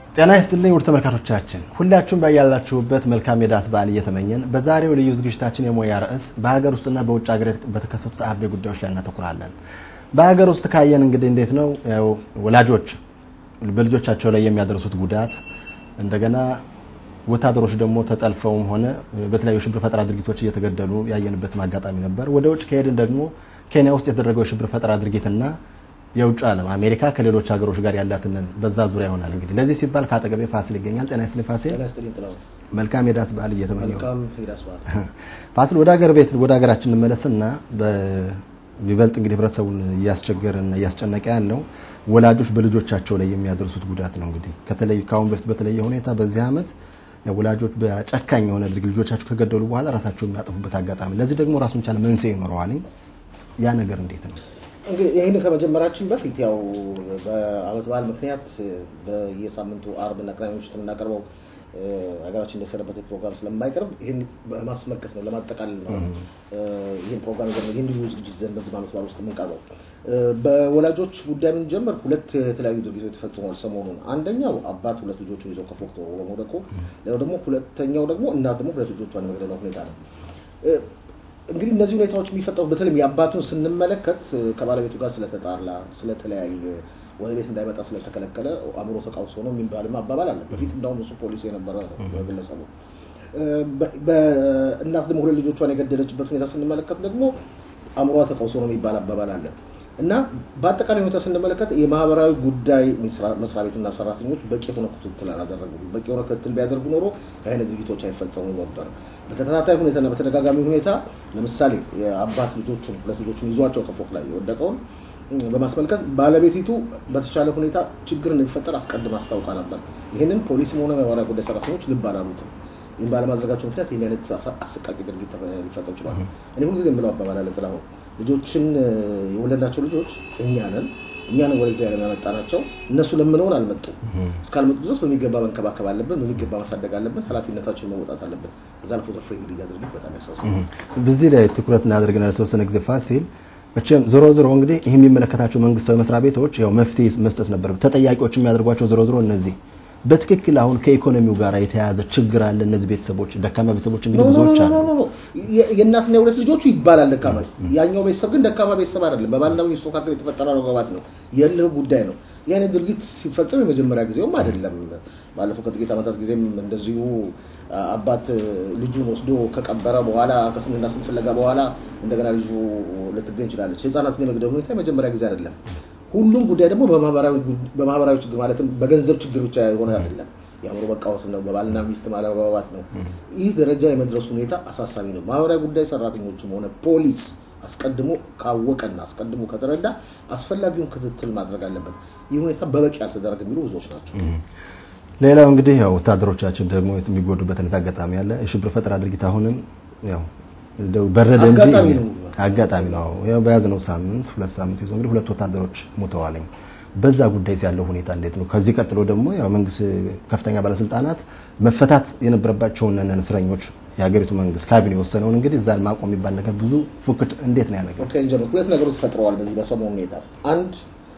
ጤና ይስጥልኝ ውድ ተመልካቾቻችን ሁላችሁም ባያላችሁበት መልካም የዳስ በዓል እየተመኘን በዛሬው ልዩ ዝግጅታችን የሙያ ርዕስ በሀገር ውስጥና በውጭ ሀገር በተከሰቱት አበይ ጉዳዮች ላይ እናተኩራለን። በሀገር ውስጥ ካየን እንግዲህ እንዴት ነው ያው ወላጆች በልጆቻቸው ላይ የሚያደርሱት ጉዳት እንደገና ወታደሮች ደግሞ ተጠልፈውም ሆነ በተለያዩ ሽብር ፈጠራ ድርጊቶች እየተገደሉ ያየንበትም አጋጣሚ ነበር። ወደ ውጭ ከሄድን ደግሞ ኬንያ ውስጥ የተደረገው የሽብር ፈጠራ ድርጊትና የውጭ ዓለም አሜሪካ ከሌሎች ሀገሮች ጋር ያላትንን በዛ ዙሪያ ይሆናል። እንግዲህ ለዚህ ሲባል ከአጠገቤ ፋሲል ይገኛል። ጤና ይስጥልኝ ፋሲል። መልካም የዳስ በዓል እየተመኘው ፋሲል፣ ወደ ሀገር ቤት ወደ ሀገራችን እንመለስና ቢበልጥ እንግዲህ ህብረተሰቡን እያስቸገረና እያስጨነቀ ያለው ወላጆች በልጆቻቸው ላይ የሚያደርሱት ጉዳት ነው። እንግዲህ ከተለይ ከአሁን በፊት በተለየ ሁኔታ በዚህ ዓመት ወላጆች በጨካኝ የሆነ ድርጊት ልጆቻቸው ከገደሉ በኋላ ራሳቸው የሚያጠፉበት አጋጣሚ፣ ለዚህ ደግሞ ራሱን ቻለ መንስኤ ይኖረዋል። ያ ነገር እንዴት ነው? እንግዲህ ይህን ከመጀመራችን በፊት ያው በዓመት በዓል ምክንያት በየሳምንቱ አርብና ቅዳሜ ምሽት የምናቀርበው ሀገራችን እንደሰነበተ ፕሮግራም ስለማይቀርብ ይህን ለማስመልከት ነው፣ ለማጠቃለል ነው። ይህን ፕሮግራም ይህን ልዩ ዝግጅት ዘንድ በዚህ ዓመት በዓል ውስጥ የምንቀርበው በወላጆች ጉዳይ የምንጀምር ሁለት የተለያዩ ድርጊቶች ተፈጽመዋል ሰሞኑን። አንደኛው አባት ሁለት ልጆቹን ይዘው ከፎቅ ተወርውሮ መውደቁ፣ ሌላው ደግሞ ሁለተኛው ደግሞ እናት ደግሞ ሁለት ልጆቿን የመግደሏ ሁኔታ ነው። እንግዲህ እነዚህ ሁኔታዎች የሚፈጠሩ በተለይም የአባቱን ስንመለከት ከባለቤቱ ጋር ስለተጣላ ስለተለያየ ወደ ቤት እንዳይመጣ ስለተከለከለ አእምሮ ተቃውሶ ነው የሚባልም አባባል አለ። በፊት እንዳውም እሱ ፖሊስ የነበረ ግለሰቡ። እናት ደግሞ ሁለት ልጆቿን የገደለችበት ሁኔታ ስንመለከት ደግሞ አእምሯ ተቃውሶ ነው የሚባል አባባል አለ እና በአጠቃላይ ሁኔታ ስንመለከት የማህበራዊ ጉዳይ መስሪያ ቤትና ሰራተኞች በቂ የሆነ ክትትል አላደረጉም። በቂ የሆነ ክትትል ቢያደርጉ ኖሮ ከአይነት ድርጊቶች አይፈጸሙ ነበር። በተከታታይ ሁኔታና በተደጋጋሚ ሁኔታ ለምሳሌ የአባት ልጆቹን ሁለት ልጆቹን ይዟቸው ከፎቅ ላይ የወደቀውን በማስመልከት ባለቤቲቱ በተቻለ ሁኔታ ችግር እንደሚፈጠር አስቀድማ አስታውቃ ነበር። ይህንን ፖሊስም ሆነ ማህበራዊ ጉዳይ ሰራተኞች ልብ አላሉትም። ይህን ባለማድረጋቸው ምክንያት ይህን አይነት አሰቃቂ ድርጊት ሊፈጸም ችሏል። እኔ ሁልጊዜ የምለው አባባል አለ ጥላሁን፣ ልጆችን የወለድናቸው ልጆች እኛ ነን እኛ ነን ወደዚህ ዓለም ያመጣናቸው። እነሱ ለምነውን አልመጡም። እስካልመጡ ድረስ በሚገባ መንከባከብ አለብን፣ በሚገባ ማሳደግ አለብን፣ ኃላፊነታችን መወጣት አለብን። እዛ አልፎ ተርፎ እንግዲህ ድርጊት በጣም ያሳስባል። በዚህ ላይ ትኩረት እናደርግና ለተወሰነ ጊዜ ፋሲል መቼም ዞሮ ዞሮ እንግዲህ ይህ የሚመለከታቸው መንግስታዊ መስሪያ ቤቶች ያው መፍትሄ መስጠት ነበር። ተጠያቂዎች የሚያደርጓቸው ዞሮ ዞሮ እነዚህ በትክክል አሁን ከኢኮኖሚው ጋር የተያያዘ ችግር አለ። እነዚህ ቤተሰቦች ደካማ ቤተሰቦች እንግዲህ ብዙዎች አሉ። የእናትና የሁለት ልጆቹ ይባላል ደካማ። ያኛው ቤተሰብ ግን ደካማ ቤተሰብ አይደለም። በባልና ሚስቱ መካከል የተፈጠረ መግባባት ነው፣ የእልህ ጉዳይ ነው። የአይነት ድርጊት ሲፈጸም የመጀመሪያ ጊዜውም አይደለም። ባለፈው ከጥቂት ዓመታት ጊዜም እንደዚሁ አባት ልጁን ወስዶ ከቀበረ በኋላ ከስንትና ስንት ፍለጋ በኋላ እንደገና ልጁ ልትገኝ ይችላለች። ህፃናትን የመግደል ሁኔታ የመጀመሪያ ጊዜ አይደለም። ሁሉም ጉዳይ ደግሞ በማህበራዊ ችግር ማለትም በገንዘብ ችግር ብቻ የሆነ አይደለም። የአእምሮ መቃወስ ነው፣ በባልና ሚስት ማለመግባባት ነው። ይህ ደረጃ የመድረሱ ሁኔታ አሳሳቢ ነው። ማህበራዊ ጉዳይ ሰራተኞችም ሆነ ፖሊስ አስቀድሞ ካወቀና አስቀድሞ ከተረዳ አስፈላጊውን ክትትል ማድረግ አለበት። ይህ ሁኔታ በበቂ ያልተደረገ የሚሉ ብዙዎች ናቸው። ሌላው እንግዲህ ያው ወታደሮቻችን ደግሞ የሚጎዱበት አይነት አጋጣሚ አለ። የሽብር ፈጠራ ድርጊት አሁንም ያው በረደ እንጂ አጋጣሚ ነው። ያው በያዝነው ሳምንት ሁለት ሳምንት ይዞ እንግዲህ ሁለት ወታደሮች ሞተዋልኝ። በዛ ጉዳይ ያለው ሁኔታ እንዴት ነው? ከዚህ ቀጥሎ ደግሞ ያው መንግስት ከፍተኛ ባለስልጣናት መፈታት የነበረባቸውን እስረኞች የሀገሪቱ መንግስት ካቢኔ የወሰነውን እንግዲህ እዛ ማቆም የሚባል ነገር ብዙ ፉክት እንዴት ነው ያ ነገር? ሁለት ነገሮች ተፈጥረዋል በዚህ በሰሞኑ ሁኔታ አንድ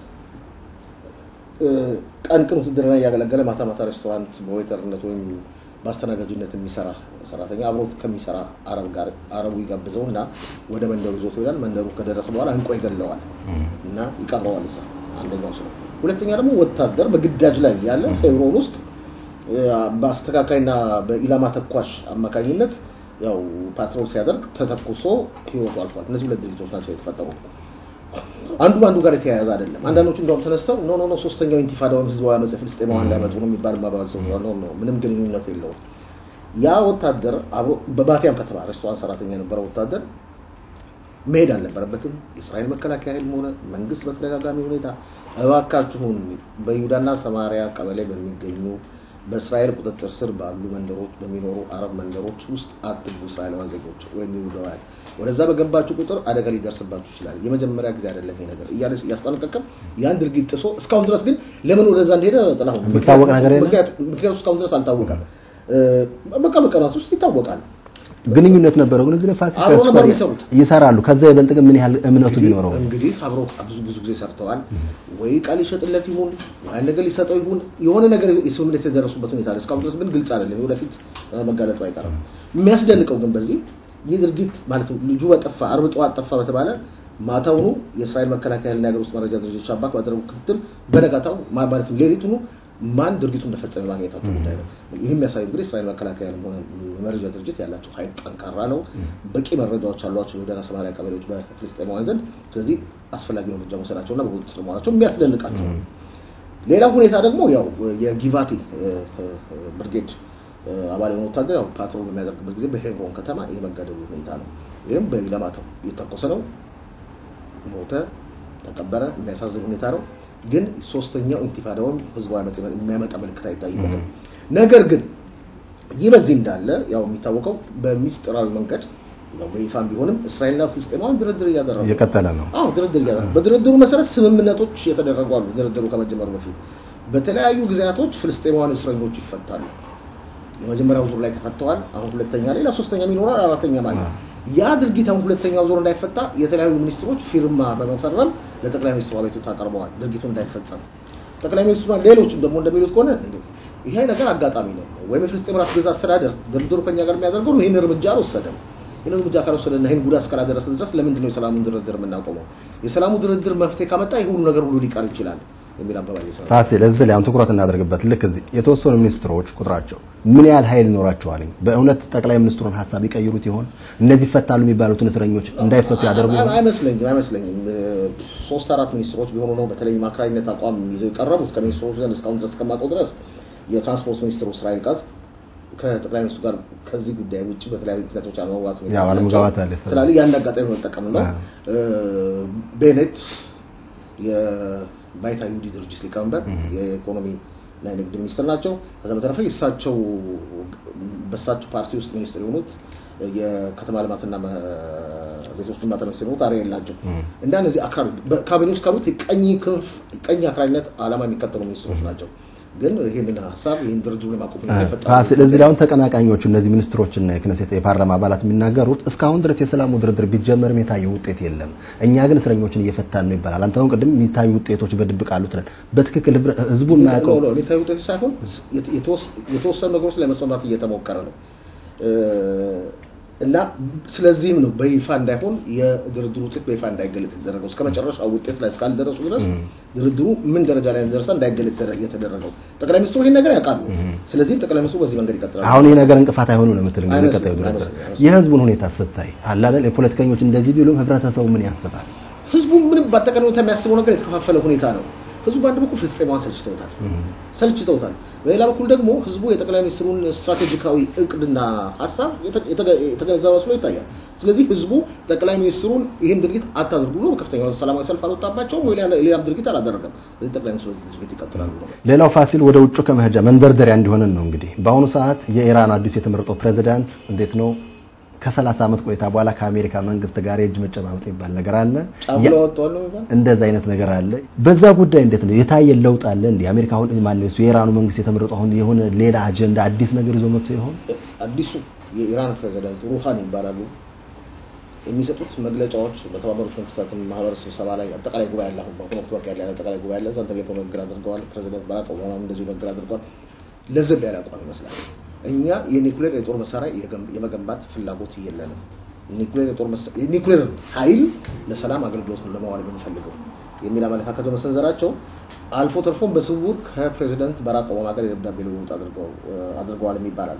ቀን ቀን ውትድርና እያገለገለ ማታ ማታ ሬስቶራንት በዌተርነት ወይም በአስተናጋጅነት የሚሰራ ሰራተኛ አብሮት ከሚሰራ አረብ ጋር አረቡ ይጋብዘው እና ወደ መንደሩ ይዞት ይሄዳል። መንደሩ ከደረሰ በኋላ እንቆ ይገለዋል እና ይቀብረዋል እዛ። አንደኛው ስለ ሁለተኛ ደግሞ ወታደር በግዳጅ ላይ ያለ ሄብሮን ውስጥ በአስተካካይና በኢላማ ተኳሽ አማካኝነት ያው ፓትሮል ሲያደርግ ተተኩሶ ህይወቱ አልፏል። እነዚህ ሁለት ድርጊቶች ናቸው የተፈጠሩት። አንዱ በአንዱ ጋር የተያያዘ አይደለም። አንዳንዶቹ እንደውም ተነስተው ኖ ኖ ኖ ሶስተኛው ኢንቲፋዳ ወይም ህዝባዊ አመፅ ፍልስጤማውያን ሊያመጡ ነው የሚባል ማባባል ሰው ኖ ኖ ምንም ግንኙነት የለውም። ያ ወታደር በባቲያም ከተማ ሬስቶራንት ሰራተኛ የነበረው ወታደር መሄድ አልነበረበትም። የእስራኤል መከላከያ ኃይልም ሆነ መንግስት በተደጋጋሚ ሁኔታ እባካችሁን በይሁዳና ሰማሪያ ቀበሌ በሚገኙ በእስራኤል ቁጥጥር ስር ባሉ መንደሮች በሚኖሩ አረብ መንደሮች ውስጥ አትግቡ እስራኤላውያን ዜጎች ወይም ይሁዳውያን ወደዛ በገባችሁ ቁጥር አደጋ ሊደርስባችሁ ይችላል። የመጀመሪያ ጊዜ አይደለም ይሄ ነገር እያለ እያስጠነቀቀም ያን ድርጊት ጥሶ እስካሁን ድረስ ግን ለምን ወደዛ እንደሄደ ጥላሁን የሚታወቅ ነገር የለም? ምክንያቱ እስካሁን ድረስ አልታወቀም። በቃ በቀናት ውስጥ ይታወቃል። ግንኙነት ነበረው። ግን እዚህ ላይ ፋሲል አብረው ነበር ከስኳር የሚሰሩት። ይሰራሉ። ከዛ ይበልጥ ግን ምን ያህል እምነቱ ቢኖረው ነው? እንግዲህ አብሮ ብዙ ብዙ ጊዜ ሰርተዋል። ወይ ቃል ሊሸጥለት ይሁን ወይ ነገር ሊሰጠው ይሁን የሆነ ነገር የስምምነት የተደረሱበት ሁኔታ አለ። እስካሁን ድረስ ግን ግልጽ አይደለም። ወደፊት መጋለጡ አይቀርም። የሚያስደንቀው ግን በዚህ ይህ ድርጊት ማለት ነው ልጁ በጠፋ አርብ ጠዋት ጠፋ በተባለ ማታውኑ የእስራኤል መከላከያና የሀገር ውስጥ መረጃ ድርጅቶች አባክ ባደረጉ ክትትል በነጋታው ማ- ማለትም ሌሊቱኑ ማን ድርጊቱ እንደፈጸመ ማግኘታቸው ጉዳይ ነው። ይህ የሚያሳየው እንግዲህ እስራኤል መከላከያ ሆነ መረጃ ድርጅት ያላቸው ኃይል ጠንካራ ነው። በቂ መረጃዎች አሏቸው የይሁዳና ሰማሪያ ቀበሌዎች በፍልስጤማውያን ዘንድ። ስለዚህ አስፈላጊውን እርምጃ መውሰዳቸውና በቁጥጥር ስር መዋላቸው የሚያስደንቃቸው ነው። ሌላው ሁኔታ ደግሞ ያው የጊቫቲ ብርጌድ አባል የሆነ ወታደር ያው ፓትሮል በሚያደርግበት ጊዜ በሄብሮን ከተማ የመገደሉ ሁኔታ ነው። ይህም በኢላማተው እየተኮሰ ነው። ሞተ፣ ተቀበረ። የሚያሳዝን ሁኔታ ነው። ግን ሶስተኛው ኢንቲፋዳውን ህዝባዊ አመፅ የሚያመጣ ምልክት አይታይበትም። ነገር ግን ይህ በዚህ እንዳለ ያው የሚታወቀው በሚስጥራዊ መንገድ ያው በይፋም ቢሆንም እስራኤልና ፍልስጤማውያን ድርድር እያደረጉ ነው። እየቀጠለ ነው። አዎ ድርድር እያደረጉ በድርድሩ መሰረት ስምምነቶች የተደረጉ አሉ። ድርድሩ ከመጀመሩ በፊት በተለያዩ ጊዜያቶች ፍልስጤማውያን እስረኞች ይፈታሉ። የመጀመሪያው ዙር ላይ ተፈተዋል። አሁን ሁለተኛ ሌላ ሶስተኛም ይኖራል፣ አራተኛ ማለት ነው። ያ ድርጊት አሁን ሁለተኛው ዙር እንዳይፈታ የተለያዩ ሚኒስትሮች ፊርማ በመፈረም ለጠቅላይ ሚኒስትሩ አቤቱታ አቀርበዋል። ድርጊቱ እንዳይፈጸም ጠቅላይ ሚኒስትሩ ሌሎችም ደግሞ እንደሚሉት ከሆነ እንዴ ይሄ ነገር አጋጣሚ ነው ወይም የፍልስጤም ራስ ገዛ አስተዳደር ድርድሩ ከኛ ጋር የሚያደርገው ነው ይህን እርምጃ አልወሰደም። ይህን እርምጃ ካልወሰደና ይህን ጉዳት እስካላደረሰ ድረስ ለምንድን ነው የሰላሙን ድርድር የምናቆመው? የሰላሙ ድርድር መፍትሄ ካመጣ ይህ ሁሉ ነገር ሁሉ ሊቀር ይችላል የሚል አባባል ይሰራል። ፋሲል እዚህ ላይ አሁን ትኩረት እናደርግበት። ልክ እዚህ የተወሰኑ ሚኒስትሮች ቁጥራቸው ምን ያህል ኃይል ይኖራቸዋል? በእውነት ጠቅላይ ሚኒስትሩን ሀሳብ ይቀይሩት ይሆን? እነዚህ ይፈታሉ የሚባሉትን እስረኞች እንዳይፈቱ ያደርጉ ይሆን? አይመስለኝም አይመስለኝም። ሶስት አራት ሚኒስትሮች ቢሆኑ ነው በተለይ አክራሪነት አቋም ይዘው የቀረቡት ከሚኒስትሮች ዘንድ እስካሁን ድረስ ከማውቀው ድረስ የትራንስፖርት ሚኒስትሩ እስራኤል ቃዝ ከጠቅላይ ሚኒስትሩ ጋር ከዚህ ጉዳይ ውጭ በተለያዩ ምክንያቶች አለመግባባት ሁኔታ ያው አለመግባባት አለ። ስላለ ያን አጋጣሚ መጠቀም ነው። ቤኔት የባይታ ይሁዲ ድርጅት ሊቀመንበር የኢኮኖሚ እና የንግድ ሚኒስትር ናቸው። ከዛ በተረፈ የእሳቸው በእሳቸው ፓርቲ ውስጥ ሚኒስትር የሆኑት የከተማ ልማትና ቤቶች ግንባታ ሚኒስትር የሆኑት አሪኤል ናቸው እና እነዚህ አክራሪ በካቢኔ ውስጥ ካሉት የቀኝ ክንፍ ቀኝ አክራሪነት ዓላማ የሚከተሉ ሚኒስትሮች ናቸው። ግን ይህንን ሀሳብ ይህን ድርድሩን የማቆም ሁኔታ የፈጠረው ፋሲል እዚህ ላይ አሁን ተቀናቃኞቹ እነዚህ ሚኒስትሮችና የክነሴት የፓርላማ አባላት የሚናገሩት እስካሁን ድረስ የሰላሙ ድርድር ቢጀመርም የታየ ውጤት የለም፣ እኛ ግን እስረኞችን እየፈታን ነው ይባላል። አንተ አሁን ቅድም የሚታዩ ውጤቶች በድብቅ አሉ ትለን። በትክክል ህብረ- ህዝቡ የማያውቀው ነው የሚታዩ ውጤቶች ሳይሆን የተወሰኑ ነገሮች ላይ መስማማት እየተሞከረ ነው እና ስለዚህም ነው በይፋ እንዳይሆን የድርድሩ ውጤት በይፋ እንዳይገለጥ የተደረገው እስከ መጨረሻው ውጤት ላይ እስካልደረሱ ድረስ ድርድሩ ምን ደረጃ ላይ እንደደረሰ እንዳይገለጥ የተደረገው ጠቅላይ ሚኒስትሩ ይህን ነገር ያውቃሉ። ስለዚህም ጠቅላይ ሚኒስትሩ በዚህ መንገድ ይቀጥላሉ። አሁን ይህ ነገር እንቅፋት አይሆኑ ነው የምትል እንግዲህ አይመስልም፣ ቀጣዩ ድርድር አይመስልም፣ የህዝቡን ሁኔታ ስታይ አለ አይደል የፖለቲከኞች እንደዚህ ቢሉም ህብረተሰቡ ምን ያስባል? ህዝቡ ምንም በአጠቃላይ ሁኔታ የሚያስበው ነገር የተከፋፈለ ሁኔታ ነው። ህዝቡ በአንድ በኩል ፍልስጤማውያን ሰልችተውታል ሰልችተውታል። በሌላ በኩል ደግሞ ህዝቡ የጠቅላይ ሚኒስትሩን ስትራቴጂካዊ እቅድና ሀሳብ የተ- የተገ- የተገነዘበ መስሎ ይታያል። ስለዚህ ህዝቡ ጠቅላይ ሚኒስትሩን ይህን ድርጊት አታድርጉ ብሎ በከፍተኛ ሁኔታ ሰላማዊ ሰልፍ አልወጣባቸውም ወይ ሌላ- ሌላም ድርጊት አላደረገም። ስለዚህ ጠቅላይ ሚኒስትሩ በዚህ ድርጊት ይቀጥላሉ ነው። ሌላው ፋሲል ወደ ውጩ ከመሄጃ መንደርደሪያ እንዲሆንን ነው እንግዲህ በአሁኑ ሰዓት የኢራን አዲሱ የተመረጠው ፕሬዚዳንት እንዴት ነው ከ30 ዓመት ቆይታ በኋላ ከአሜሪካ መንግስት ጋር የእጅ መጨባበጥ የሚባል ነገር አለ። ጫጉላ ወጥተዋል ነው የሚባል እንደዛ አይነት ነገር አለ። በዛ ጉዳይ እንዴት ነው የታየ ለውጥ አለ? እንዲ አሜሪካ አሁን ማነው እሱ የኢራኑ መንግስት የተመረጠው አሁን የሆነ ሌላ አጀንዳ አዲስ ነገር ይዞ መጥቶ ይሆን? አዲሱ የኢራን ፕሬዚዳንት ሩሃኒ ይባላሉ። የሚሰጡት መግለጫዎች በተባበሩት መንግስታት ማህበር ስብሰባ ላይ አጠቃላይ ጉባኤ አለ። አሁን በአሁኑ ወቅት ያለ አጠቃላይ ጉባኤ አለ። እዛ ተገኝተው ንግግር አድርገዋል። ፕሬዚዳንት ባራክ ኦባማም እንደዚሁ ንግግር አድርገዋል። ለዘብ ያለ አቋም ይመስላል። እኛ የኒኩሌር የጦር መሳሪያ የገም- የመገንባት ፍላጎት የለንም። ኒኩሌር የጦር መሳ- የኒኩሌር ኃይል ለሰላም አገልግሎት ነው ለማዋል የምንፈልገው የሚል አመለካከት በመሰንዘራቸው አልፎ ተርፎም በስውር ከፕሬዚዳንት ባራክ ኦባማ ጋር የደብዳቤ ልውውጥ አድርገው- አድርገዋል የሚባላል።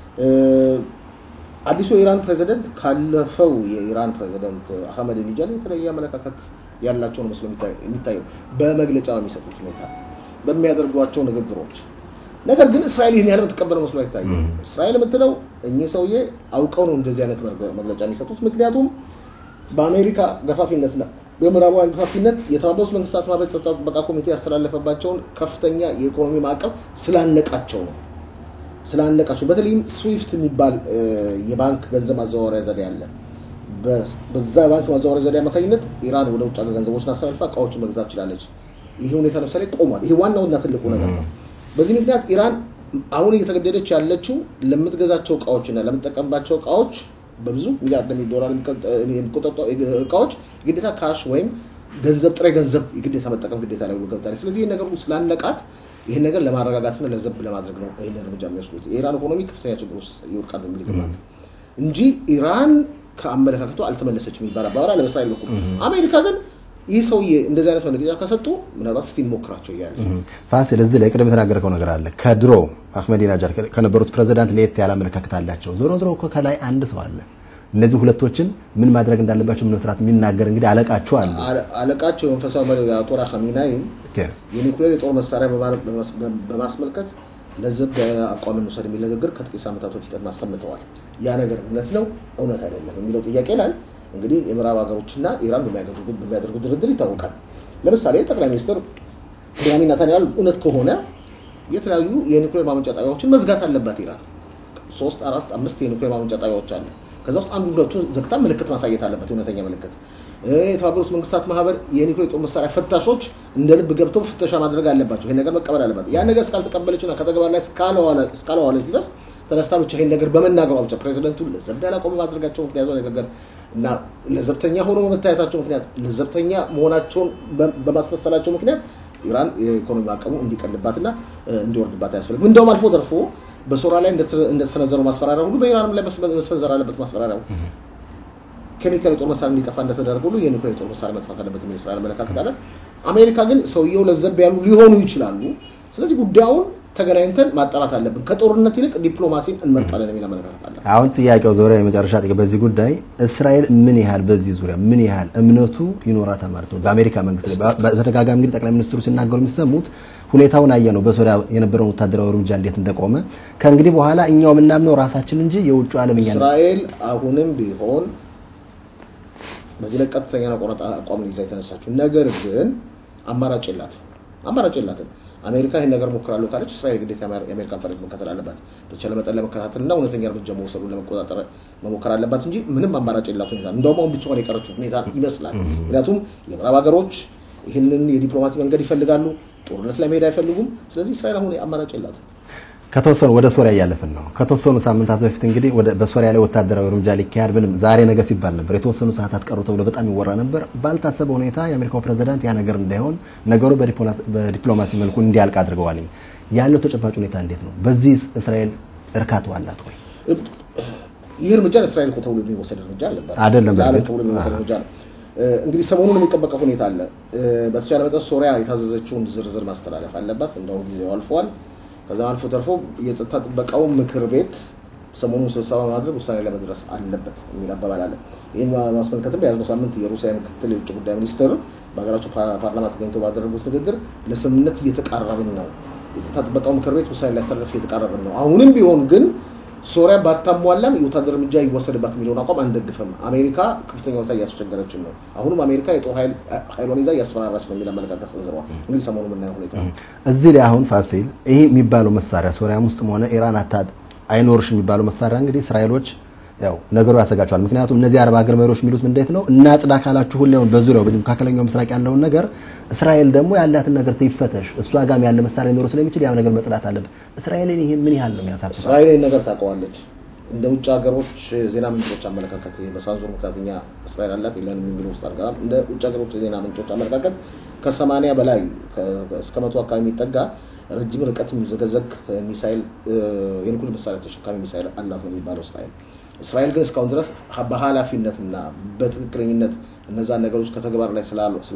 አዲሱ የኢራን ፕሬዚደንት ካለፈው የኢራን ፕሬዚደንት አህመድ ኒጃድ የተለየ አመለካከት ያላቸው ነው መስሎ የሚታይ- የሚታየው በመግለጫ በሚሰጡት ሁኔታ በሚያደርጓቸው ንግግሮች። ነገር ግን እስራኤል ይህን ያህል የምትቀበለው መስሎ አይታይም። እስራኤል የምትለው እኚህ ሰውዬ አውቀው ነው እንደዚህ አይነት መግለ- መግለጫ የሚሰጡት። ምክንያቱም በአሜሪካ ገፋፊነትና በምዕራባውያን ገፋፊነት የተባበሩት መንግስታት ማህበር ጸጥታ ጥበቃ ኮሚቴ ያስተላለፈባቸውን ከፍተኛ የኢኮኖሚ ማዕቀብ ስላነቃቸው ነው ስላነቃቸው በተለይም ስዊፍት የሚባል እ፣ የባንክ ገንዘብ ማዘዋወሪያ ዘዴ አለ። በ- በዛ የባንክ ማዘዋወሪያ ዘዴ አማካኝነት ኢራን ወደ ውጭ ሀገር ገንዘቦችን አስተላልፋ እቃዎችን መግዛት ችላለች። ይህ ሁኔታ ለምሳሌ ቆሟል። ይሄ ዋናውና ትልቁ ነገር ነው። በዚህ ምክንያት ኢራን አሁን እየተገደደች ያለችው ለምትገዛቸው እቃዎችና ለምትጠቀምባቸው እቃዎች በብዙ ሚሊያርድ ዶላር የሚቆጠሩ እቃዎች ግዴታ ካሽ ወይም ገንዘብ ጥሬ ገንዘብ የግዴታ መጠቀም ግዴታ ላይ ገብታለች። ስለዚህ ይህን ነገር ስላለቃት ይህን ነገር ለማረጋጋትና ለዘብ ለማድረግ ነው ይህን እርምጃ የሚወስዱት። የኢራን ኢኮኖሚ ከፍተኛ ችግር ውስጥ ይወድቃል በሚል ግማት እንጂ ኢራን ከአመለካከቱ አልተመለሰችም የሚባል አባባል አለ በእስራኤል በኩል። አሜሪካ ግን ይህ ሰውዬ እንደዚህ አይነት መግለጫ ከሰጡ ምናልባት እስቲ ሞክራቸው እያለ ፋሲል እዚህ ላይ ቅድም የተናገርከው ነገር አለ። ከድሮ አህመዲናጃድ ከነበሩት ፕሬዚዳንት ለየት ያለ አመለካከት አላቸው። ዞሮ ዞሮ እኮ ከላይ አንድ ሰው አለ። እነዚህ ሁለቶችን ምን ማድረግ እንዳለባቸው ምን መስራት የሚናገር እንግዲህ አለቃቸው አለ። አለቃቸው የመንፈሳዊ መሪ አያቶላ ኻሜኒይም የኒኩሌር የጦር መሳሪያ በማስመልከት ለዘብ ያለ አቋም እንውሰድ የሚል ንግግር ከጥቂት ሳምንታት በፊት አሰምተዋል። ያ ነገር እውነት ነው እውነት አይደለም የሚለው ጥያቄ ላይ እንግዲህ የምዕራብ ሀገሮችና ኢራን በሚያደርጉት ድርድር ይታወቃል። ለምሳሌ ጠቅላይ ሚኒስትር ቤንያሚን ኔታንያሁ እውነት ከሆነ የተለያዩ የኒኩሌር ማመንጫ ጣቢያዎችን መዝጋት አለባት ኢራን። ሶስት አራት አምስት የኒኩሌር ማመንጫ ጣቢያዎች አለ። ከዛ ውስጥ አንዱ ሁለቱ ዘግታ ምልክት ማሳየት አለበት፣ እውነተኛ ምልክት። የተባበሩት መንግስታት ማህበር የኒኩሌር ጦር መሳሪያ ፈታሾች እንደ ልብ ገብተው ፍተሻ ማድረግ አለባቸው። ይሄን ነገር መቀበል አለባት። ያ ነገር እስካልተቀበለችና ከተግባር ላይ እስካለዋለች ድረስ ተነስታ ብቻ ይሄን ነገር በመናገሯ ብቻ ፕሬዚደንቱ ለዘብ ያለ አቋም ማድረጋቸው ምክንያት ነገር እና ለዘብተኛ ሆኖ በመታየታቸው ምክንያት ለዘብተኛ መሆናቸውን በማስመሰላቸው ምክንያት ኢራን የኢኮኖሚ አቅሙ እንዲቀልባትና እንዲወርድባት አያስፈልግም። እንደውም አልፎ ተርፎ በሶሪያ ላይ እንደተሰነዘረው ማስፈራሪያ ሁሉ በኢራንም ላይ መሰንዘር አለበት ማስፈራሪያው። ኬሚካል የጦር መሳሪያ እንዲጠፋ እንደተደረገ ሁሉ የኒውክሌር የጦር መሳሪያ መጥፋት አለበት የሚል ስራ አመለካከት አለ። አሜሪካ ግን ሰውየው ለዘብ ያሉ ሊሆኑ ይችላሉ። ስለዚህ ጉዳዩን ተገናኝተን ማጣራት አለብን። ከጦርነት ይልቅ ዲፕሎማሲን እንመርጣለን የሚል አመለካከት አለ። አሁን ጥያቄው ዙሪያ የመጨረሻ ጥያቄ በዚህ ጉዳይ እስራኤል ምን ያህል በዚህ ዙሪያ ምን ያህል እምነቱ ይኖራታል ማለት ነው? በአሜሪካ መንግስት ላይ በተደጋጋሚ እንግዲህ ጠቅላይ ሚኒስትሩ ሲናገሩ የሚሰሙት ሁኔታውን አየ ነው። በሶሪያ የነበረውን ወታደራዊ እርምጃ እንዴት እንደቆመ ከእንግዲህ በኋላ እኛው የምናምነው ራሳችን እንጂ የውጭ ዓለም እኛ እስራኤል አሁንም ቢሆን በዚህ ላይ ቀጥተኛ ቆረጣ አቋም ይዛ የተነሳችው ነገር ግን አማራጭ የላትም አማራጭ የላትም። አሜሪካ ይህን ነገር ሞክራለሁ ካለች እስራኤል ግዴታ የአሜሪካን ፈለግ መከተል አለባት። በተቻለ መጠን ለመከታተል እና እውነተኛ እርምጃ መውሰዱን ለመቆጣጠር መሞከር አለባት እንጂ ምንም አማራጭ የላት ሁኔታ እንደውም አሁን ብቻዋን የቀረችው ሁኔታ ይመስላል። ምክንያቱም የምዕራብ ሀገሮች ይህንን የዲፕሎማቲ መንገድ ይፈልጋሉ፣ ጦርነት ላይ መሄድ አይፈልጉም። ስለዚህ እስራኤል አሁን አማራጭ የላትም። ከተወሰኑ ወደ ሶሪያ እያለፍን ነው። ከተወሰኑ ሳምንታት በፊት እንግዲህ ወደ በሶሪያ ላይ ወታደራዊ እርምጃ ሊካሄድ ምንም ዛሬ ነገ ሲባል ነበር። የተወሰኑ ሰዓታት ቀሩ ተብሎ በጣም ይወራ ነበር። ባልታሰበ ሁኔታ የአሜሪካው ፕሬዝዳንት ያ ነገር እንዳይሆን ነገሩ በዲፕሎማሲ መልኩ እንዲያልቅ አድርገዋል። ያለው ተጨባጭ ሁኔታ እንዴት ነው? በዚህ እስራኤል እርካታው አላት ወይ? ይህ እርምጃ ለእስራኤል እኮ ተብሎ የሚወሰድ እርምጃ አለባት አይደለም። በእርግጥ ተብሎ የሚወሰድ እርምጃ ነው። እንግዲህ ሰሞኑን የሚጠበቀ ሁኔታ አለ። በተቻለ መጠን ሶሪያ የታዘዘችውን ዝርዝር ማስተላለፍ አለባት። እንደውም ጊዜው አልፏል። ከዛ አልፎ ተርፎ የጸጥታ ጥበቃው ምክር ቤት ሰሞኑን ስብሰባ ማድረግ ውሳኔ ለመድረስ አለበት የሚል አባባል አለ። ይህን ማስመልከትም በያዝነው ሳምንት የሩሲያ ምክትል የውጭ ጉዳይ ሚኒስትር በሀገራቸው ፓርላማ ተገኝተው ባደረጉት ንግግር ለስምምነት እየተቃረብን ነው፣ የጸጥታ ጥበቃው ምክር ቤት ውሳኔ ሊያስተላልፍ እየተቃረብን ነው። አሁንም ቢሆን ግን ሶሪያ ባታሟላም የወታደር እርምጃ ይወሰድባት የሚለውን አቋም አንደግፍም። አሜሪካ ከፍተኛ ሁኔታ እያስቸገረችን ነው። አሁንም አሜሪካ የጦር ኃይሏን ይዛ እያስፈራራች ነው የሚል አመለካከት ሰንዝረዋል። እንግዲህ ሰሞኑ የምናየው ሁኔታ ነው። እዚህ ላይ አሁን ፋሲል ይህ የሚባለው መሳሪያ ሶሪያም ውስጥም ሆነ ኢራን አይኖርሽ የሚባለው መሳሪያ እንግዲህ እስራኤሎች ያው ነገሩ ያሰጋቸዋል። ምክንያቱም እነዚህ አረብ ሀገር መሪዎች የሚሉት እንዴት ነው እናጽዳ ካላችሁ ሁሌውን በዙሪያው በዚህ መካከለኛው ምስራቅ ያለውን ነገር እስራኤል ደግሞ ያላትን ነገር ትይፈተሽ እሷ ጋም ያለ መሳሪያ ሊኖር ስለሚችል ያ ነገር መጽዳት አለበት። እስራኤልን ይሄ ምን ያህል ነው የሚያሳስበው? እስራኤል ይህን ነገር ታውቀዋለች። እንደ ውጭ ሀገሮች ዜና ምንጮች አመለካከት በሳንሱር ምክንያት እኛ እስራኤል አላት የለንም የሚሉ ውስጥ አድርገናል። እንደ ውጭ ሀገሮች የዜና ምንጮች አመለካከት ከሰማንያ በላይ እስከ መቶ አካባቢ የሚጠጋ ረጅም ርቀት የሚዘገዘግ ሚሳይል የኒኩሌር መሳሪያ ተሸካሚ ሚሳይል አላት ነው የሚባለው እስራኤል። እስራኤል ግን እስካሁን ድረስ በኃላፊነትና በትክክለኝነት እነዛን ነገሮች ከተግባር ላይ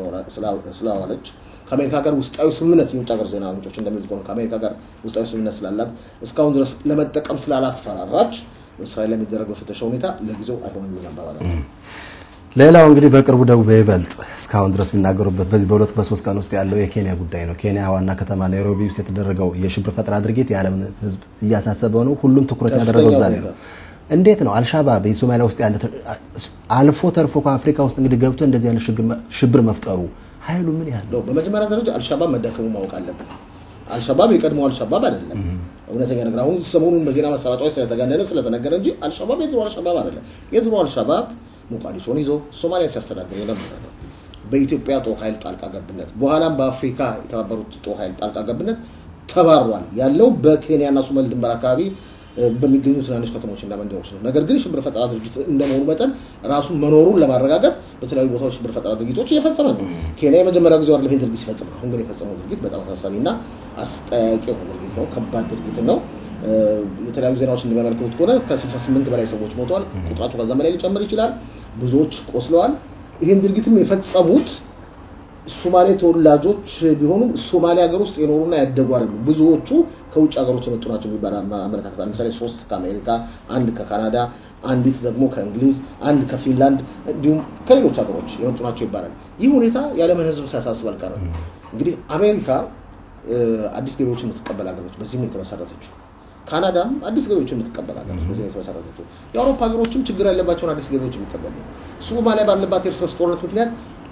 ስላዋለች ከአሜሪካ ጋር ውስጣዊ ስምምነት የውጭ ሀገር ዜና ምንጮች እንደሚሉት ከሆነ ከአሜሪካ ጋር ውስጣዊ ስምምነት ስላላት እስካሁን ድረስ ለመጠቀም ስላላስፈራራች እስራኤል ላይ የሚደረገው ፍተሻ ሁኔታ ለጊዜው አይሆንም የሚል አባባል አለ። ሌላው እንግዲህ በቅርቡ ደግሞ በይበልጥ እስካሁን ድረስ የሚናገሩበት በዚህ በሁለት በሶስት ቀን ውስጥ ያለው የኬንያ ጉዳይ ነው። ኬንያ ዋና ከተማ ናይሮቢ ውስጥ የተደረገው የሽብር ፈጠራ ድርጊት የዓለምን ሕዝብ እያሳሰበው ነው። ሁሉም ትኩረት ያደረገው እዛ ላይ ነው። እንዴት ነው አልሻባብ የሶማሊያ ውስጥ ያለ አልፎ ተርፎ ከአፍሪካ ውስጥ እንግዲህ ገብቶ እንደዚህ ያለ ሽብር መፍጠሩ ኃይሉ ምን ያህል ነው? በመጀመሪያ ደረጃ አልሻባብ መዳከሙ ማወቅ አለብን። አልሻባብ የቀድሞ አልሻባብ አይደለም። እውነተኛ ነገር አሁን ሰሞኑን በዜና ማሰራጫዎች ስለተጋነነ ስለተነገረ እንጂ አልሻባብ የድሮ አልሻባብ አይደለም። የድሮ አልሻባብ ሞቃዲሾን ይዞ ሶማሊያ ሲያስተዳድር የነበረ ነው። በኢትዮጵያ ጦር ኃይል ጣልቃ ገብነት በኋላም በአፍሪካ የተባበሩት ጦር ኃይል ጣልቃ ገብነት ተባሯል። ያለው በኬንያና ሶማሌ ድንበር አካባቢ በሚገኙ ትናንሽ ከተሞች እና መንደሮች ነው። ነገር ግን የሽብር ፈጠራ ድርጅት እንደመሆኑ መጠን ራሱ መኖሩን ለማረጋገጥ በተለያዩ ቦታዎች ሽብር ፈጠራ ድርጊቶች እየፈጸመ ነው። ኬንያ የመጀመሪያ ጊዜ አይደለም ድርጊት ሲፈጽም፣ አሁን ግን የፈጸመው ድርጊት በጣም አሳሳቢ እና አስጠያቂ የሆነ ድርጊት ነው። ከባድ ድርጊት ነው። የተለያዩ ዜናዎች እንደሚያመለክቱት ከሆነ ከ68 በላይ ሰዎች ሞተዋል። ቁጥራቸው ከዛ በላይ ሊጨምር ይችላል። ብዙዎች ቆስለዋል። ይህን ድርጊትም የፈጸሙት ሶማሌ ተወላጆች ቢሆኑም ሶማሌ ሀገር ውስጥ የኖሩና ያደጉ አይደሉም። ብዙዎቹ ከውጭ ሀገሮች የመጡ ናቸው የሚባል አመለካከት አለ። ለምሳሌ ሶስት ከአሜሪካ፣ አንድ ከካናዳ፣ አንዲት ደግሞ ከእንግሊዝ፣ አንድ ከፊንላንድ እንዲሁም ከሌሎች ሀገሮች የመጡ ናቸው ይባላል። ይህ ሁኔታ የዓለምን ሕዝብ ሳያሳስብ አልቀረም። እንግዲህ አሜሪካ አዲስ ገቢዎችን የምትቀበል ሀገሮች በዚህም የተመሰረተችው ካናዳም አዲስ ገቢዎችን የምትቀበል ሀገሮች በዚህ የተመሰረተችው የአውሮፓ ሀገሮችም ችግር ያለባቸውን አዲስ ገቢዎች የሚቀበል ነው። ሶማሊያ ባለባት የእርስ በርስ ጦርነት ምክንያት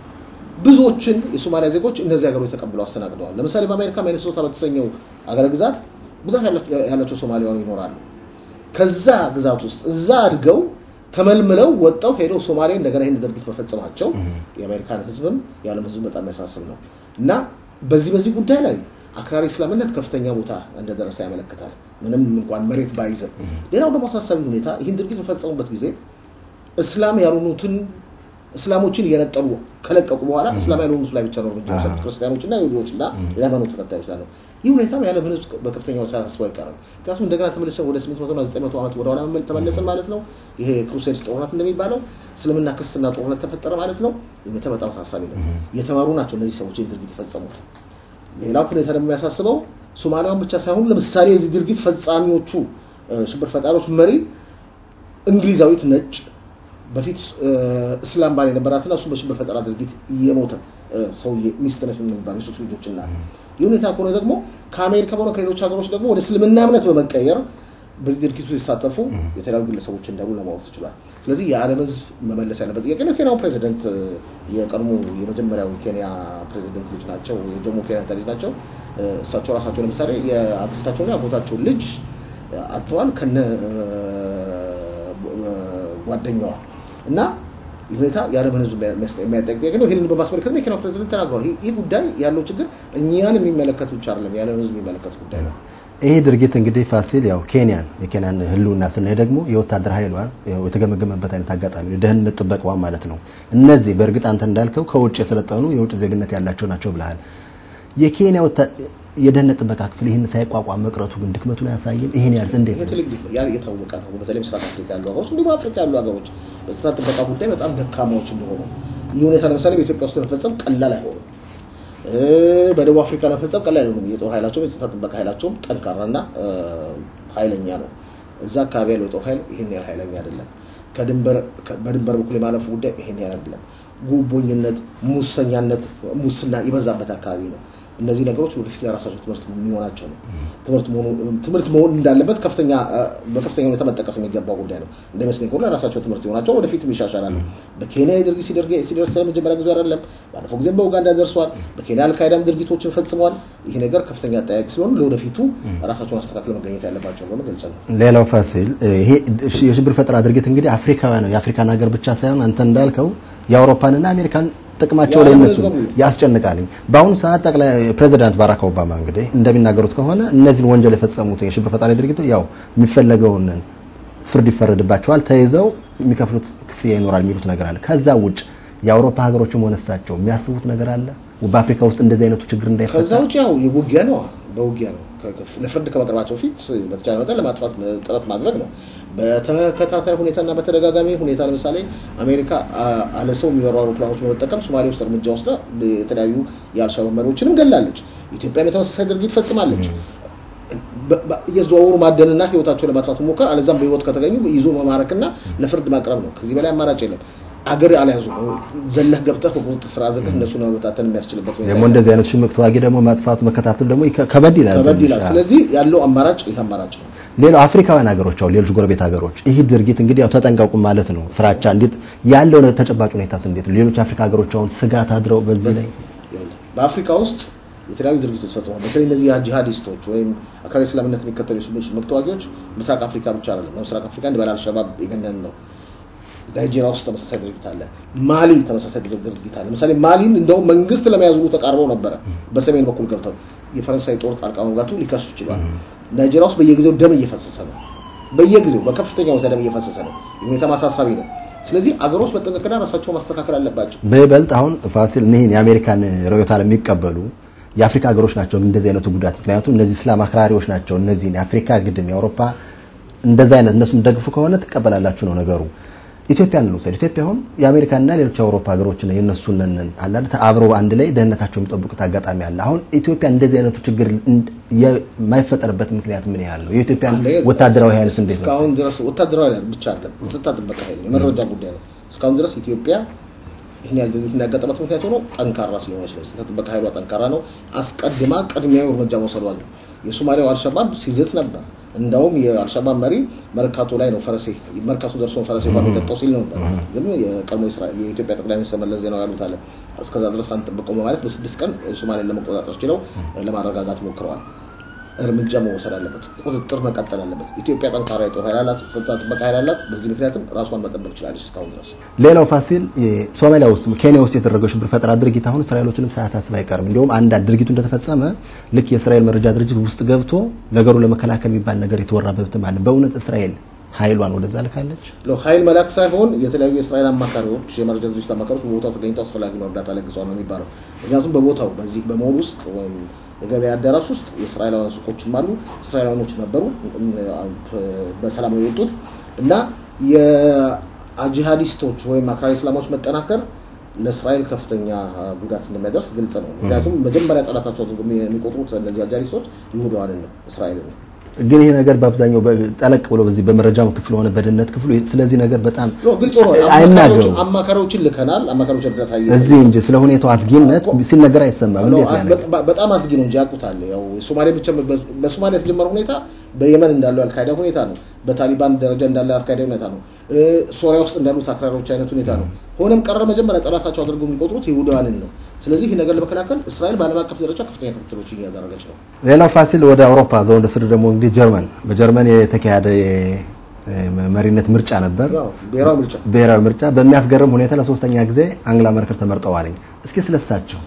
ብዙዎችን የሶማሊያ ዜጎች እነዚህ ሀገሮች ተቀብለው አስተናግደዋል። ለምሳሌ በአሜሪካ ሚኒሶታ በተሰኘው ሀገረ ግዛት ብዛት ያላቸው ሶማሊያውያን ይኖራሉ። ከዛ ግዛት ውስጥ እዛ አድገው ተመልምለው ወጣው ሄደው ሶማሌ እንደገና ይህን ድርጊት መፈጸማቸው የአሜሪካን ህዝብም የዓለም ህዝብ በጣም ያሳስብ ነው እና በዚህ በዚህ ጉዳይ ላይ አክራሪ እስላምነት ከፍተኛ ቦታ እንደደረሰ ያመለክታል። ምንም እንኳን መሬት ባይዝም። ሌላው ደግሞ አሳሳቢ ሁኔታ ይህን ድርጊት በፈጸሙበት ጊዜ እስላም ያልሆኑትን እስላሞችን እየነጠሉ ከለቀቁ በኋላ እስላም ያልሆኑት ላይ ብቻ ነው እርምጃ የወሰዱት፣ ክርስቲያኖች እና ይሁዲዎች እና የሃይማኖት ተከታዮች ላይ ነው። ይህ ሁኔታም የዓለምን ህዝብ በከፍተኛው ሳያሳስበው አይቀርም። ምክንያቱም እንደገና ተመልሰን ወደ 800 እና 900 ዓመት ወደ ኋላ ተመለስን ማለት ነው። ይሄ ክሩሴድስ ጦርነት እንደሚባለው እስልምና ክርስትና ጦርነት ተፈጠረ ማለት ነው። ይህ ሁኔታ በጣም አሳሳቢ ነው። የተማሩ ናቸው እነዚህ ሰዎች ይህን ድርጊት የፈጸሙት። ሌላው ሁኔታ ደግሞ የሚያሳስበው ሶማሊያውን ብቻ ሳይሆን ለምሳሌ የዚህ ድርጊት ፈጻሚዎቹ ሽብር ፈጣሪዎች መሪ እንግሊዛዊት ነጭ በፊት እስላም ባል የነበራትና እሱም በሽብር ፈጠራ ድርጊት እየሞተ ሰውዬ ሚስት ነች የሚባሉ የሶስት ልጆች እና ይህ ሁኔታ ከሆነ ደግሞ ከአሜሪካ ሆነ ከሌሎች ሀገሮች ደግሞ ወደ እስልምና እምነት በመቀየር በዚህ ድርጊቱ ሲሳተፉ የተለያዩ ግለሰቦች እንዳሉ ለማወቅ ተችሏል። ስለዚህ የዓለም ሕዝብ መመለስ ያለበት ጥያቄ ነው። የኬንያው ፕሬዚደንት የቀድሞ የመጀመሪያው የኬንያ ፕሬዚደንት ልጅ ናቸው፣ የጆሞ ኬንያታ ልጅ ናቸው። እሳቸው ራሳቸው ለምሳሌ የአክስታቸውና የአጎታቸውን ልጅ አጥተዋል ከነ ጓደኛዋ እና ይህ ሁኔታ የዓለምን ህዝብ የሚያጠቅ ጥያቄ ነው። ይህንን በማስመልከት የኬንያው ፕሬዚደንት ተናግረዋል። ይህ ጉዳይ ያለው ችግር እኛን የሚመለከት ብቻ አይደለም፣ የዓለምን ህዝብ የሚመለከት ጉዳይ ነው። ይህ ድርጊት እንግዲህ ፋሲል ያው ኬንያን የኬንያን ህልውና ስናይ ደግሞ የወታደር ኃይሏ የተገመገመበት አይነት አጋጣሚ ነው፣ ደህንነት ጥበቃዋ ማለት ነው። እነዚህ በእርግጥ አንተ እንዳልከው ከውጭ የሰለጠኑ የውጭ ዜግነት ያላቸው ናቸው ብለሃል። የኬንያ የደህንነት ጥበቃ ክፍል ይህን ሳይቋቋም መቅረቱ ግን ድክመቱን አያሳይም? ይህን ያህል እንዴት ነው? የታወቀ ነው። በተለይ ምስራቅ አፍሪካ ያሉ ሀገሮች እንዲሁም አፍሪካ ያሉ ሀገሮች በጸጥታ ጥበቃ ጉዳይ በጣም ደካማዎች እንደሆኑ ይህ ሁኔታ ለምሳሌ በኢትዮጵያ ውስጥ ለመፈጸም ቀላል አይሆንም። በደቡብ አፍሪካ ለመፈጸም ቀላል አይሆንም። የጦር ኃይላቸውም የጸጥታ ጥበቃ ኃይላቸውም ጠንካራና ኃይለኛ ነው። እዛ አካባቢ ያለው የጦር ኃይል ይህን ያህል ኃይለኛ አይደለም። በድንበር በኩል የማለፉ ጉዳይ ይህን ያህል አይደለም። ጉቦኝነት፣ ሙሰኛነት፣ ሙስና የበዛበት አካባቢ ነው። እነዚህ ነገሮች ወደፊት ለራሳቸው ትምህርት የሚሆናቸው ነው። ትምህርት መሆን እንዳለበት ከፍተኛ በከፍተኛ ሁኔታ መጠቀስ የሚገባው ጉዳይ ነው። እንደመስለኝ ከሆነ ለራሳቸው ትምህርት ይሆናቸው ወደፊት ይሻሻላሉ። በኬንያ የድርጊት ሲደርስ መጀመሪያ ጊዜ አይደለም። ባለፈው ጊዜም በኡጋንዳ ደርሷል። በኬንያ አልካይዳም ድርጊቶችን ፈጽመዋል። ይህ ነገር ከፍተኛ አጠያቂ ስለሆነ ለወደፊቱ ራሳቸውን አስተካክለው መገኘት ያለባቸው እንደሆነ ገልጸ ነው። ሌላው ፋሲል ይሄ የሽብር ፈጠራ ድርጊት እንግዲህ አፍሪካውያን ነው የአፍሪካን ሀገር ብቻ ሳይሆን አንተ እንዳልከው የአውሮፓንና አሜሪካን ጥቅማቸው ላይ እነሱ ያስጨንቃልኝ። በአሁኑ ሰዓት ጠቅላይ ፕሬዚዳንት ባራክ ኦባማ እንግዲህ እንደሚናገሩት ከሆነ እነዚህን ወንጀል የፈጸሙት የሽብር ፈጣሪ ድርጊቶች ያው የሚፈለገውን ፍርድ ይፈረድባቸዋል፣ ተይዘው የሚከፍሉት ክፍያ ይኖራል የሚሉት ነገር አለ። ከዛ ውጭ የአውሮፓ ሀገሮችም ሆነ እሳቸው የሚያስቡት ነገር አለ በአፍሪካ ውስጥ እንደዚህ አይነቱ ችግር እንዳይፈጠር። ከዛ ውጭ ያው የውጊያ ነው በውጊያ ነው ለፍርድ ከመቅረባቸው ፊት በተቻለ መጠን ለማጥፋት ጥረት ማድረግ ነው። በተከታታይ ሁኔታና በተደጋጋሚ ሁኔታ ለምሳሌ አሜሪካ አለ ሰው የሚበሩ አውሮፕላኖች በመጠቀም ሶማሌ ውስጥ እርምጃ ወስዳ የተለያዩ የአልሻባብ መሪዎችንም ገላለች። ኢትዮጵያም የተመሳሳይ ድርጊት ፈጽማለች። እየዘዋወሩ ማደንና ህይወታቸው ለማጥፋት ሞከር፣ አለዛም በህይወት ከተገኙ ይዞ መማረክና ለፍርድ ማቅረብ ነው። ከዚህ በላይ አማራጭ የለም። አገር አልያዙ ዘለህ ገብተህ በቁጥጥር ስር አድርገህ እነሱን መበታተን የሚያስችልበት ደግሞ እንደዚህ አይነት ሽምቅ ተዋጊ ደግሞ ማጥፋቱ መከታተሉ ደግሞ ከበድ ይላል ከበድ ይላል። ስለዚህ ያለው አማራጭ ይህ አማራጭ ነው። ሌላው አፍሪካውያን ሀገሮች አሁን ሌሎች ጎረቤት ሀገሮች ይህ ድርጊት እንግዲህ ያው ተጠንቀቁ ማለት ነው። ፍራቻ እንዴት ያለው ተጨባጭ ሁኔታስ እንዴት ነው? ሌሎች አፍሪካ ሀገሮች አሁን ስጋት አድረው በዚህ ላይ በአፍሪካ ውስጥ የተለያዩ ድርጊቶች ተፈጽመዋል። በተለይ እነዚህ ጂሃዲስቶች ወይም አክራሪ እስላምነት የሚከተሉ ሽምቅ ተዋጊዎች ምስራቅ አፍሪካ ብቻ አይደለም። ምስራቅ አፍሪካ እንደ አልሸባብ የገነን ነው። ናይጄሪያ ውስጥ ተመሳሳይ ድርጊት አለ። ማሊ ተመሳሳይ ድርጊት አለ። ለምሳሌ ማሊን እንደውም መንግስት ለመያዝ ሁሉ ተቃርበው ነበረ። በሰሜን በኩል ገብተው የፈረንሳይ ጦር ጣልቃ መግባቱ ሊከሱ ይችላል። ናይጄሪያ ውስጥ በየጊዜው ደም እየፈሰሰ ነው። በየጊዜው በከፍተኛ ሁኔታ ደም እየፈሰሰ ነው። የሁኔታ ማሳሳቢ ነው። ስለዚህ አገሮች መጠንቀቅና ራሳቸው ማስተካከል አለባቸው። በይበልጥ አሁን ፋሲል እኒህን የአሜሪካን ርዕዮተ ዓለም የሚቀበሉ የአፍሪካ ሀገሮች ናቸው እንደዚህ አይነቱ ጉዳት። ምክንያቱም እነዚህ እስላም አክራሪዎች ናቸው። እነዚህን የአፍሪካ ግድም የአውሮፓ እንደዛ አይነት እነሱም ደግፉ ከሆነ ትቀበላላችሁ ነው ነገሩ። ኢትዮጵያን እንውሰድ። ኢትዮጵያ አሁን የአሜሪካና ሌሎች የአውሮፓ ሀገሮችን የእነሱን ነን አላል አብረው አንድ ላይ ደህንነታቸው የሚጠብቁት አጋጣሚ አለ። አሁን ኢትዮጵያ እንደዚህ አይነቱ ችግር የማይፈጠርበት ምክንያት ምን ያህል ነው? የኢትዮጵያን ወታደራዊ ኃይልስ እንዴት ነው? እስካሁን ድረስ ወታደራዊ ኃይል ብቻ አይደለም፣ የጸጥታ ጥበቃ ኃይል የመረጃ ጉዳይ ነው። እስካሁን ድረስ ኢትዮጵያ ይህን ያህል ድርጊት እንዳያጋጠማት ምክንያት ሆኖ ጠንካራ ስለሆነች ነው። የጸጥታ ጥበቃ ኃይሏ ጠንካራ ነው። አስቀድማ ቅድሚያዊ እርምጃ መውሰዷ ነው። የሶማሊያው አልሸባብ ሲዝት ነበር። እንዳውም የአልሸባብ መሪ መርካቶ ላይ ነው ፈረሴ መርካቶ ደርሶ ፈረሴ እንኳን የጠጣው ሲል ነበር። ግን የቀድሞ የኢትዮጵያ ጠቅላይ ሚኒስትር መለስ ዜናዊ ያሉት አለ እስከዛ ድረስ አንጠብቀው በማለት በስድስት ቀን ሶማሌን ለመቆጣጠር ችለው ለማረጋጋት ሞክረዋል። እርምጃ መወሰድ አለበት። ቁጥጥር መቀጠል አለበት። ኢትዮጵያ ጠንካራ የጦር ኃይል አላት፣ ጸጥታ ጥበቃ ኃይል አላት። በዚህ ምክንያትም ራሷን መጠበቅ ችላለች እስካሁን ድረስ። ሌላው ፋሲል ሶማሊያ ውስጥ ኬንያ ውስጥ የተደረገው ሽብር ፈጠራ ድርጊት አሁን እስራኤሎችንም ሳያሳስብ አይቀርም። እንዲሁም አንዳንድ ድርጊቱ እንደተፈጸመ ልክ የእስራኤል መረጃ ድርጅት ውስጥ ገብቶ ነገሩን ለመከላከል የሚባል ነገር የተወራበትም አለ። በእውነት እስራኤል ኃይሏን ወደዛ ልካለች? ኃይል መላክ ሳይሆን የተለያዩ የእስራኤል አማካሪዎች፣ የመረጃ ድርጅት አማካሪዎች በቦታው ተገኝተው አስፈላጊውን እርዳታ ለግሰዋል ነው የሚባለው። ምክንያቱም በቦታው በዚህ በሞል ውስጥ ወይም የገበያ አዳራሽ ውስጥ የእስራኤላውያን ሱቆችም አሉ። እስራኤላውያኖች ነበሩ በሰላም ነው የወጡት እና የጂሃዲስቶች ወይም አክራሪ እስላሞች መጠናከር ለእስራኤል ከፍተኛ ጉዳት እንደሚያደርስ ግልጽ ነው። ምክንያቱም መጀመሪያ ጠላታቸው የሚቆጥሩት እነዚህ አጃዲስቶች ይሁዳዋንን ነው፣ እስራኤልን ነው። ግን ይሄ ነገር በአብዛኛው ጠለቅ ብሎ በዚህ በመረጃም ክፍል ሆነ በደህንነት ክፍሉ ስለዚህ ነገር በጣም ግልጽ ሆኖ አይናገሩም። አማካሪዎችን ልከናል። አማካሪዎች እርዳታ እዚህ እንጂ ስለ ሁኔታው አስጊነት ሲነገር አይሰማም። እንዴት ነው ነገር? በጣም አስጊ ነው እንጂ ያውቁታል። ያው የሶማሌ ብቻ በሶማሊያ የተጀመረው ሁኔታ በየመን እንዳለው አልካይዳ ሁኔታ ነው። በታሊባን ደረጃ እንዳለ አልካይዳ ሁኔታ ነው። ሶሪያ ውስጥ እንዳሉት አክራሪዎች አይነት ሁኔታ ነው። ሆነም ቀረ መጀመሪያ ጠላታቸው አድርገው የሚቆጥሩት ይሁዳውያንን ነው። ስለዚህ ይህ ነገር ለመከላከል እስራኤል በዓለም አቀፍ ደረጃ ከፍተኛ ክትትሎችን እያደረገች ነው። ሌላው ፋሲል ወደ አውሮፓ ዘወንደ ስር ደግሞ እንግዲህ ጀርመን በጀርመን የተካሄደ መሪነት ምርጫ ነበር። ብሔራዊ ምርጫ ብሔራዊ ምርጫ በሚያስገርም ሁኔታ ለሶስተኛ ጊዜ አንግላ መርከል ተመርጠዋልኝ። እስኪ ስለሳቸው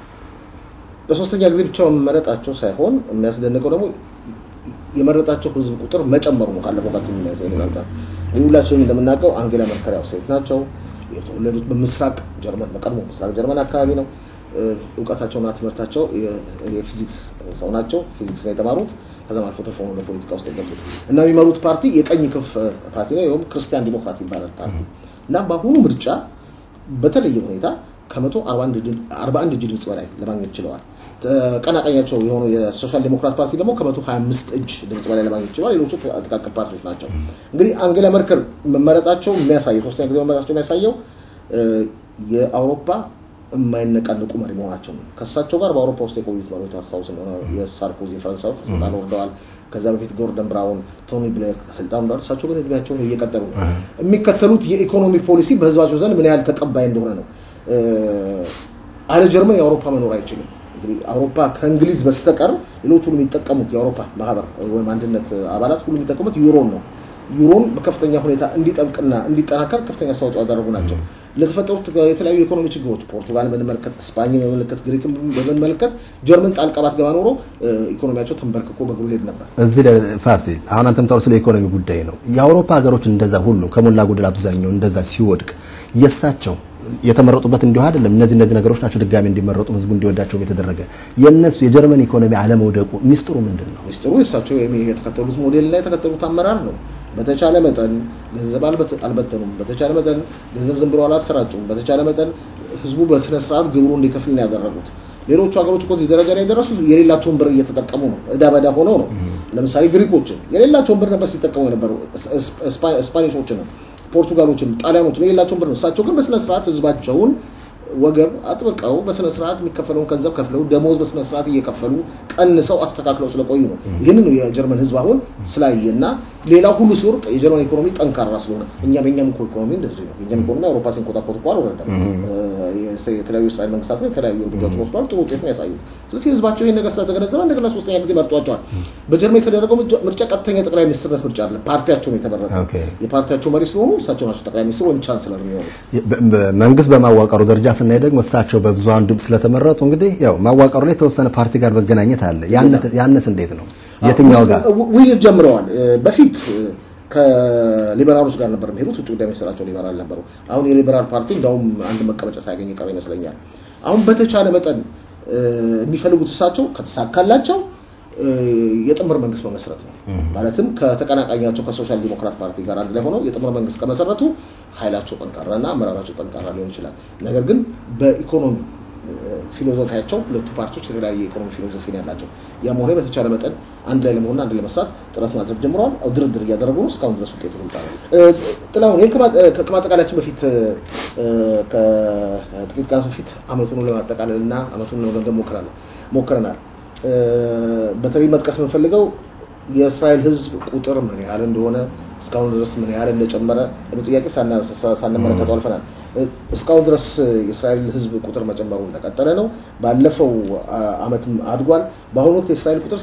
ለሶስተኛ ጊዜ ብቻ መመረጣቸው ሳይሆን የሚያስደንቀው ደግሞ የመረጣቸው ህዝብ ቁጥር መጨመሩ ነው። ካለፈው ጋር የሚያሳይ አንጻር እንግዲህ ሁላችንም እንደምናውቀው አንጌላ መርከል ያው ሴት ናቸው። የተወለዱት በምስራቅ ጀርመን በቀድሞ ምስራቅ ጀርመን አካባቢ ነው። እውቀታቸውና ትምህርታቸው የፊዚክስ ሰው ናቸው። ፊዚክስ ነው የተማሩት። ከዛም አልፎ ተርፎ ነው ለፖለቲካ ውስጥ የገቡት እና የሚመሩት ፓርቲ የቀኝ ክንፍ ፓርቲ ነው። ይኸውም ክርስቲያን ዲሞክራት ይባላል ፓርቲ እና በአሁኑ ምርጫ በተለየ ሁኔታ ከመቶ አርባ አንድ እጅ ድምፅ በላይ ለማግኘት ችለዋል። ተቀናቃኛቸው የሆነው የሶሻል ዴሞክራት ፓርቲ ደግሞ ከመቶ 25 እጅ ድምፅ በላይ ለማግኘት ችለዋል። ሌሎቹ ጥቃቅን ፓርቲዎች ናቸው። እንግዲህ አንጌላ መርከል መመረጣቸው የሚያሳየው ሶስተኛ ጊዜ መመረጣቸው የሚያሳየው የአውሮፓ የማይነቃንቁ መሪ መሆናቸው ነው። ከእሳቸው ጋር በአውሮፓ ውስጥ የቆዩት መሪዎች ታስታውስ እንደሆነ የሳርኮዚ ፈረንሳዊ ከስልጣን ወርደዋል። ከዛ በፊት ጎርደን ብራውን፣ ቶኒ ብሌር ከስልጣን ወርደዋል። እሳቸው ግን እድሜያቸውን እየቀጠሉ ነው። የሚከተሉት የኢኮኖሚ ፖሊሲ በህዝባቸው ዘንድ ምን ያህል ተቀባይ እንደሆነ ነው። አለ ጀርመን የአውሮፓ መኖር አይችልም። እንግዲህ አውሮፓ ከእንግሊዝ በስተቀር ሌሎች ሁሉ የሚጠቀሙት የአውሮፓ ማህበር ወይም አንድነት አባላት ሁሉ የሚጠቀሙት ዩሮን ነው። ዩሮን በከፍተኛ ሁኔታ እንዲጠብቅና እንዲጠናከር ከፍተኛ አስተዋጽኦ ያደረጉ ናቸው። ለተፈጠሩት የተለያዩ የኢኮኖሚ ችግሮች ፖርቱጋል በምንመለከት፣ ስፓኝ በምንመለከት፣ ግሪክን በምንመለከት ጀርመን ጣልቃ ባትገባ ኖሮ ኢኮኖሚያቸው ተንበርክኮ በእግሩ ሄድ ነበር። እዚህ ላይ ፋሲል አሁን አንተም ታወራው ስለ ኢኮኖሚ ጉዳይ ነው። የአውሮፓ ሀገሮች እንደዛ ሁሉም ከሞላ ጎደል አብዛኛው እንደዛ ሲወድቅ የእሳቸው የተመረጡበት እንዲሁ አይደለም። እነዚህ እነዚህ ነገሮች ናቸው ድጋሚ እንዲመረጡ ህዝቡ እንዲወዳቸውም የተደረገ። የእነሱ የጀርመን ኢኮኖሚ አለመውደቁ ሚስጥሩ ምንድን ነው? ሚስጥሩ የእሳቸው የተከተሉት ሞዴል እና የተከተሉት አመራር ነው። በተቻለ መጠን ገንዘብ አልበተኑም። በተቻለ መጠን ገንዘብ ዝም ብሎ አላሰራጩም። በተቻለ መጠን ህዝቡ በስነ ስርዓት ግብሩ እንዲከፍል ነው ያደረጉት። ሌሎቹ ሀገሮች እኮ እዚህ ደረጃ ላይ የደረሱ የሌላቸውን ብር እየተጠቀሙ ነው። እዳ በዳ ሆነው ነው። ለምሳሌ ግሪኮችን የሌላቸውን ብር ነበር ሲጠቀሙ የነበሩ ስፓኒሾችንም ፖርቱጋሎችን፣ ጣሊያኖችን የሌላቸውን ብር ነው። እሳቸው ግን በስነ ስርዓት ህዝባቸውን ወገብ አጥብቀው በስነ ስርዓት የሚከፈለውን ገንዘብ ከፍለው ደሞዝ በስነ ስርዓት እየከፈሉ ቀንሰው አስተካክለው ስለቆዩ ነው። ይህንን ነው የጀርመን ህዝብ አሁን ስላየና ሌላው ሁሉ ሲወርቅ የጀርመን ኢኮኖሚ ጠንካራ ስለሆነ እኛም የኛም እኮ ኢኮኖሚ እንደዚህ ነው። የኛም ኢኮኖሚ አውሮፓ ሲንኮታኮት እኮ አልወረደም። የተለያዩ እስራኤል መንግስታት ነው የተለያዩ እርምጃዎች ወስዷል። ጥሩ ውጤት ነው ያሳዩት። ስለዚህ ህዝባቸው ይህን ነገር ስለተገነዘበ እንደገና ሶስተኛ ጊዜ መርጧቸዋል። በጀርመን የተደረገው ምርጫ ቀጥተኛ ጠቅላይ ሚኒስትርነት ምርጫ አለ። ፓርቲያቸው ነው የተመረጠው። ኦኬ። የፓርቲያቸው መሪ ስለሆኑ እሳቸው ናቸው ጠቅላይ ሚኒስትር ወይም ቻንስለር የሚሆኑት። መንግስት በማዋቀሩ ደረጃ ስናይ ደግሞ እሳቸው በብዙሃን ድምፅ ስለተመረጡ እንግዲህ ያው ማዋቀሩ ላይ የተወሰነ ፓርቲ ጋር መገናኘት አለ። ያነ- ያነስ እንዴት ነው? የትኛው ጋር ው- ውይይት ጀምረዋል። በፊት ከሊበራሎች ጋር ነበር የሚሄዱት። ውጭ ጉዳይ ሚኒስትራቸው ሊበራል ነበሩ። አሁን የሊበራል ፓርቲ እንዳውም አንድ መቀመጫ ሳያገኝ ቀረ ይመስለኛል። አሁን በተቻለ መጠን እ፣ የሚፈልጉት እሳቸው ከተሳካላቸው እ፣ የጥምር መንግስት መመስረት ነው። ማለትም ከተቀናቃኛቸው ከሶሻል ዲሞክራት ፓርቲ ጋር አንድ ላይ ሆነው የጥምር መንግስት ከመሰረቱ ኃይላቸው ጠንካራና አመራራቸው ጠንካራ ሊሆን ይችላል። ነገር ግን በኢኮኖሚ ፊሎዞፊያቸው ሁለቱ ፓርቲዎች የተለያየ የኢኮኖሚ ፊሎዞፊ ነው ያላቸው። ያም ሆነ በተቻለ መጠን አንድ ላይ ለመሆንና አንድ ላይ ለመስራት ጥረት ማድረግ ጀምረዋል። አዎ፣ ድርድር እያደረጉ ነው። እስካሁን ድረስ ውጤቱ ግልጽ ነው። እ፣ ጥላሁን ይህን ከማ- እ፣ ከማጠቃለያችን በፊት እ፣ ከጥቂት ቀናት በፊት አመቱን ለማጠቃለል እና አመቱን ለመገምገም ሞክረናል ሞክረናል። እ፣ በተለይ መጥቀስ የምንፈልገው የእስራኤል ሕዝብ ቁጥር ምን ያህል እንደሆነ እስካሁን ድረስ ምን ያህል እንደጨመረ ነው ጥያቄ ሳና- ሳ- ሳንመለከተው አልፈናል። እ፣ እስካሁን ድረስ የእስራኤል ሕዝብ ቁጥር መጨመሩ እንደቀጠለ ነው። ባለፈው አ- አመትም አድጓል። በአሁኑ ወቅት የእስራኤል ቁጥር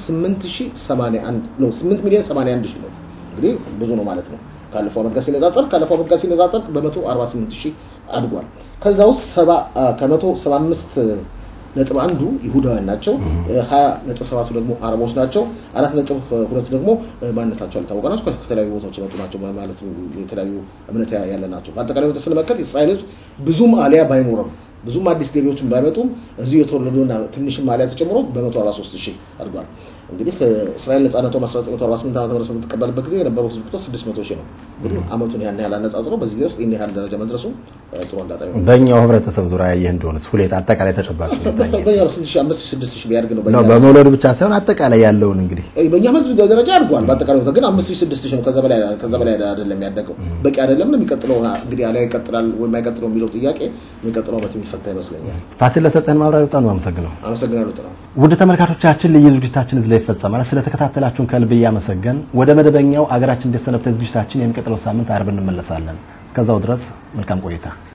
8081 ነው 8 ሚሊዮን 81 ሺህ ነው። እንግዲህ ብዙ ነው ማለት ነው። ካለፈው አመት ጋር ሲነጻጸር ካለፈው አመት ጋር ሲነጻጸር በመቶ 48 ሺህ አድጓል። ከዛ ውስጥ ሰባ አ፣ ከመቶ 75 ነጥብ አንዱ ይሁዳውያን ናቸው። ሀያ ነጥብ ሰባቱ ደግሞ አረቦች ናቸው። አራት ነጥብ ሁለቱ ደግሞ ማንነታቸው ያልታወቀ ናቸው። ከተለያዩ ቦታዎች የመጡ ናቸው ማለት የተለያዩ እምነት ያለ ናቸው። በአጠቃላይ ሁኔታ ስንመለከት የእስራኤል ሕዝብ ብዙም አሊያ ባይኖርም ብዙም አዲስ ገቢዎችን ባይመጡም እዚሁ የተወለዱና ትንሽም አሊያ ተጨምሮ በ143 ሺህ አድጓል። እንግዲህ እስራኤል ነጻነቷን 1948 ዓ ም በምትቀበልበት ጊዜ የነበረው ህዝብ ቁጥር 600 ሺህ ነው። እንግዲህ አመቱን ያን ያህል አነጻጽረው በዚህ ጊዜ ውስጥ ይህን ያህል ደረጃ መድረሱ ጥሩ አጋጣሚ ነው። በእኛው ህብረተሰብ ዙሪያ ያየህ እንደሆነስ ሁኔታ አጠቃላይ ተጨባጭ ሁኔታ እንዴት ነው? በእኛ ነው 6 ሺህ ቢያድግ ነው ነው በእኛ በመውለዱ ብቻ ሳይሆን አጠቃላይ ያለውን እንግዲህ በእኛ ህዝብ ደረጃ አድጓል። በአጠቃላይ ሁኔታ ግን አምስት ሺህ ስድስት ሺህ ነው። ከዛ በላይ ከዛ በላይ አይደለም ያደገው። በቂ አይደለም። የሚቀጥለው እንግዲህ አሊያ ይቀጥላል ወይም አይቀጥለው የሚለው ጥያቄ የሚቀጥለው ዓመት የሚፈታ ይመስለኛል። ፋሲል ለሰጠን ማብራሪያ በጣም ነው አመሰግነው። አመሰግናለሁ ጥላ ውድ ተመልካቾቻችን ልዩ ዝግጅታችን እዚህ ላይ ይፈጸማል። ስለተከታተላችሁን ከልብ እያመሰገን ወደ መደበኛው አገራችን እንደሰነበተ ዝግጅታችን የሚቀጥለው ሳምንት አርብ እንመለሳለን። እስከዛው ድረስ መልካም ቆይታ